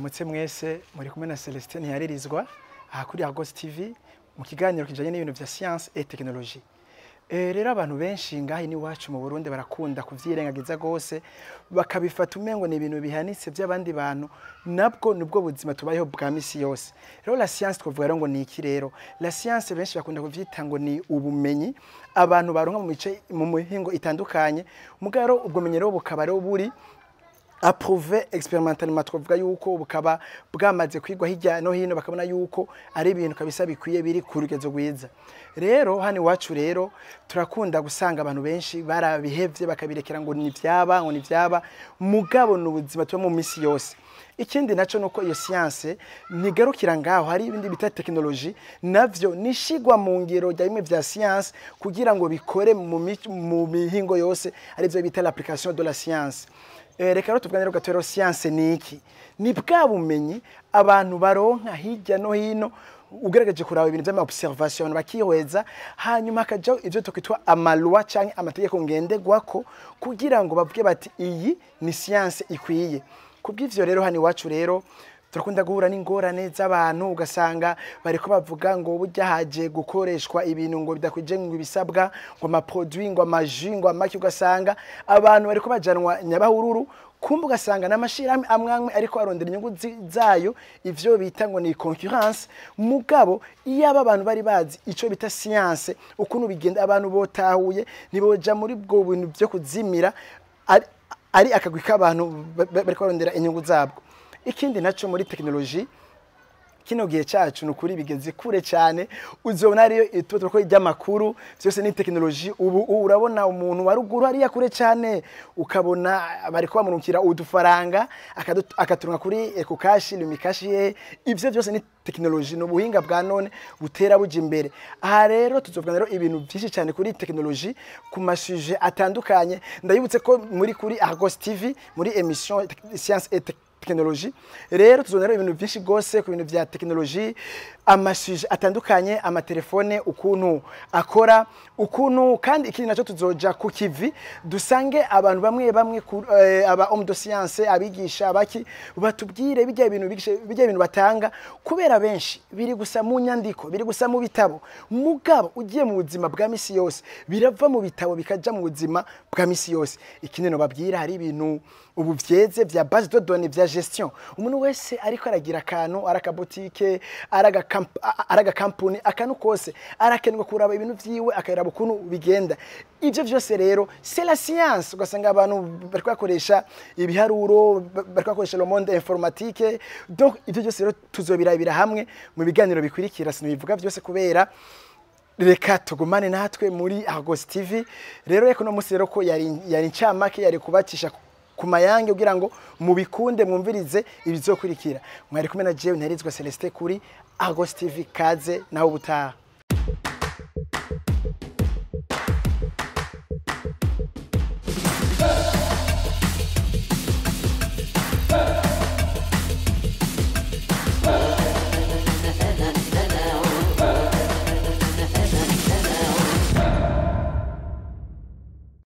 mwaramutse mwese muri kumwe na Celestin Ntiyaririzwa aha kuri Agos TV mu kiganiro kijanye n'ibintu vya science et technologie. Eh rero abantu benshi ngahi ni wacu mu Burundi barakunda kuvyirengagiza gose bakabifata umengo ni ibintu bihanitse by'abandi bantu nabwo nubwo buzima tubayeho bwa misi yose. Rero la science twavuga rero ngo ni iki rero? La science benshi bakunda kuvyita ngo ni ubumenyi abantu baronka mu mice mu mihingo itandukanye mugaro ubwo menye rero bukaba rero buri approuvé expérimentalement twavuga yuko bukaba bwamaze kwigwa hirya no hino bakabona yuko ari ibintu kabisa bikwiye biri ku rugezo rwiza rero hano iwacu rero turakunda gusanga abantu benshi barabihevye bakabirekera ngo ni vyaba ngo ni vyaba mugabo ni ubuzima tuba mu misi yose ikindi naco nuko iyo science ntigarukira ngaho hari ibindi bita technologie navyo nishigwa mu ngiro rya bimwe vya science kugira ngo bikore mu mi- mu mihingo yose arivyo bita l'application de la science Eh, reka rero tuvuganire gato rero science ni iki ni bwa bumenyi abantu baronka hirya no hino ugerageje kuraba ibintu vy'ama observation bakihweza hanyuma hakajaho ivyo twitwa amalwa canke amategeko ngenderwako kugira ngo bavuge bati iyi ni science ikwiye kubw'ivyo rero hano iwacu rero turakunda guhura n'ingorane z'abantu ugasanga bariko bavuga ngo burya haje gukoreshwa ibintu ngo bidakwije ngo ibisabwa ngo amaproduit ngo amaji ngo amaki ugasanga abantu bariko bajanwa nyabahururu kumbe ugasanga n'amashirahamwe amwe amwe ariko arondera inyungu zi- zayo ivyo bita ngo ni concurrence mugabo iyo aba abantu bari bazi ico bita science ukuntu bigenda abantu botahuye ntiboja muri bwo bintu vyo kuzimira ari, ari akagwi k'abantu ba- ba- bariko barondera inyungu zabwo ikindi naco muri tekinoloji kino gihe cacu ni ukuri bigeze kure cyane uzobona ariyo ituba ko ry'amakuru vyose ni tekinoloji ubu ubu urabona umuntu wa ruguru hariya kure cyane ukabona bariko bamurukira udufaranga akadu- akaturunga kuri ekokashi lumikashi ye ivyo vyose ni tekinoloji ni ubuhinga bwa none butera buja imbere aha rero tuzovuga rero ibintu byinshi cyane kuri tekinoloji ku masuje atandukanye ndabibutse ko muri kuri Argos TV muri emission science et Technologie tekinoloji rero tuzonera ibintu byinshi rwose ku bintu vya tekinoloji amasuje atandukanye amatelefone ukuntu akora ukuntu kandi ikindi nacyo tuzoja ku kivi dusange abantu bamwe bamwe ku- eh, aba homme de science abigisha abaki batubwire bijya ibintu bigisha bijya ibintu batanga kubera benshi biri gusa mu nyandiko biri gusa mu bitabo mugabo ugiye mu buzima bwa misi yose birava mu bitabo bikaja mu buzima bwa misi yose ikindi no babwira hari ibintu ubu vyeze vya base de données vya gestion umuntu wese ariko aragira akantu ari akabotike ari agakamp- a- ari agakampuni akantu kose arakenerwa kuraba ibintu vyiwe akaraba ukuntu bigenda ivyo vyose rero c'est la science ugasanga abantu bariko bakoresha ibiharuro ba- bariko bakoresha le monde informatique donc ivyo vyose rero tuzobirabira hamwe mu biganiro bikurikira sinabivuga vyose kubera reka tugumane natwe muri Argos TV rero reka no musi rero ko yari yari ncamake yari kubacisha ku mayange kugira ngo mubikunde mwumvirize ibizokurikira mwari kumwe na jewe ntarizwa Celestin kuri Argos TV kaze naho ubutaha